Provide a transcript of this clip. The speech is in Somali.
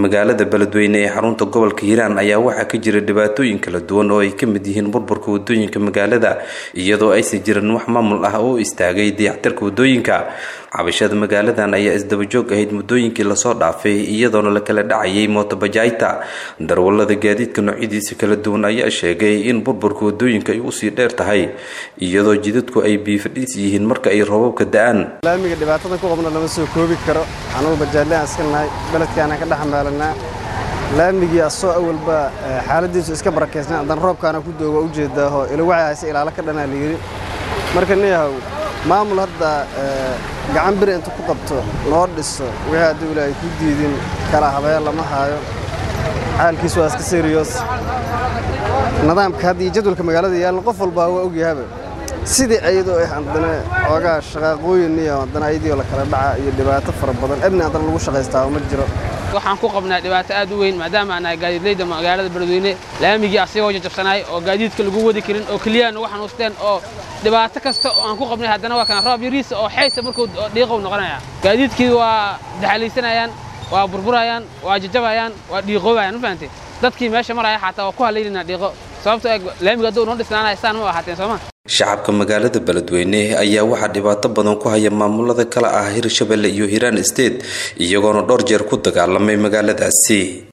magaalada beledweyne ee xarunta gobolka hiiraan ayaa waxaa ka jira dhibaatooyin kala duwan oo ay ka mid yihiin burburka wadooyinka magaalada iyadoo aysan jirin wax maamul ah oo istaagay dayactirka wadooyinka cabashada magaaladan ayaa isdabajoog ahayd muddooyinkii lasoo dhaafay iyadoona la kala dhacayay mootobajaayta darwalada gaadiidka noocyadiisa kala duwan ayaa sheegay in burburka wadooyinka ay usii dheer tahay iyadoo jidadku ay biifadhiis yihiin marka ay roobabka da-aan laamiga dhibaatada ku qabna lama soo koobi karo anugu bajaadlaan iska nahay beledkaana ka dhexmaalanaa laamigii asoo awalba xaaladiisu iska barakeysna haddana roobkaana ku dooga ujeedaaho ilawacay hayse ilaalo ka dhanaa layidhi marka niyahow maamul hadda gacan biri inta ku qabto noo dhiso wixii haddii weli ay ku diidin kala habeen lama haayo xaalkiis waa iska seriyoos nidaamka haddii jadwalka magaalada yaalna qof walbaa waa ogyahaba sidii ayadoo ah haddana xoogaa shaqaaqooyin iyo haddana ayadiioo la kala dhaca iyo dhibaato fara badan ebni haddana lagu shaqaystaa ma jiro waxaan ku qabnaa dhibaato aad u weyn maadaama aan nahay gaadiidleyda magaalada beledweyne laamigii asigoo jajabsanaay oo gaadiidka lagu wadi karin oo keliyaan ugu xanuusteen oo dhibaato kasta oo aan ku qabnay haddana waa kana roob yariisa oo xaysa markuu dhiiqow noqonaya gaadiidkii waa daxalaysanayaan waa burburayaan waa jajabayaan waa dhiiqoobayaan ma fahamtay dadkii meesha maraya xataa waa ku halaynayna dhiiqo sababtoo laamiga hadduu noo dhisnaanaya saan ma ahaateen sooma shacabka magaalada beledweyne ayaa waxaa dhibaato badan ku haya maamulada kale ah hirshabelle iyo hiiraan state iyagoona dhowr jeer ku dagaalamay magaaladaasi